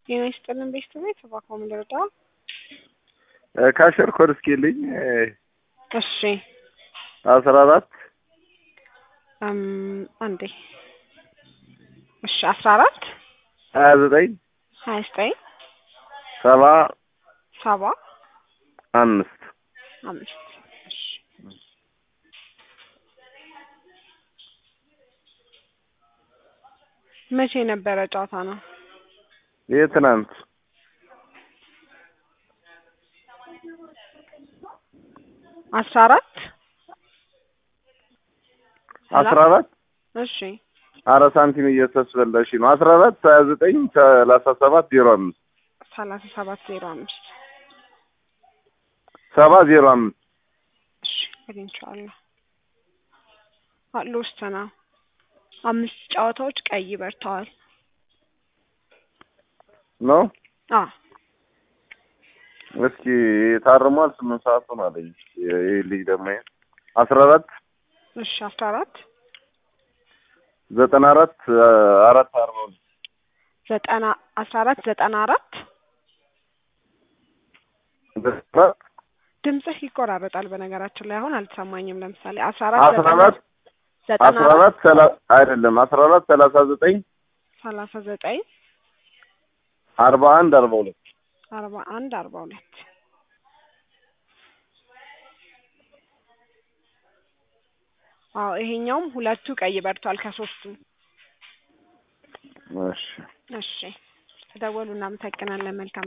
ጤና ይስጥልን ቤተሰቦች እባክዎ ምን ልርዳ? ካሸር ኮድ እስኪልኝ እሺ አስራ አራት እም አንዴ እሺ አስራ አራት ሀያ ዘጠኝ ሀያ ዘጠኝ ሰባ ሰባ አምስት አምስት እሺ መቼ ነበረ ጨዋታ ነው? የትናንት አስራ አራት አስራ አራት እሺ አራት ሳንቲም እየተስበላሽ ነው። አስራ አራት ሀያ ዘጠኝ ሰላሳ ሰባት ዜሮ አምስት ሰላሳ ሰባት ዜሮ አምስት ሰባ ዜሮ አምስት እሺ አግኝቼዋለሁ። ሎስት ነው። አምስት ጨዋታዎች ቀይ በርተዋል። ነው። አ እስኪ ታርሟል። ስምንት ሰዓት ሆነ አለኝ። ይህ ልጅ ደግሞ አስራ አራት እሺ አስራ አራት ዘጠና አራት አራት አርባ ሁለት ዘጠና አስራ አራት ዘጠና አራት ዘጠና አራት ድምፅህ ይቆራረጣል። በነገራችን ላይ አሁን አልተሰማኝም። ለምሳሌ አስራ አስራ አራት ዘጠና አስራ አራት ሰላ አይደለም አስራ አራት ሰላሳ ዘጠኝ ሰላሳ ዘጠኝ አርባ አንድ አርባ ሁለት አርባ አንድ አርባ ሁለት አዎ ይሄኛውም ሁለቱ ቀይ በርቷል ከሶስቱ። እሺ እሺ ተደወሉ። እናመሰግናለን። መልካም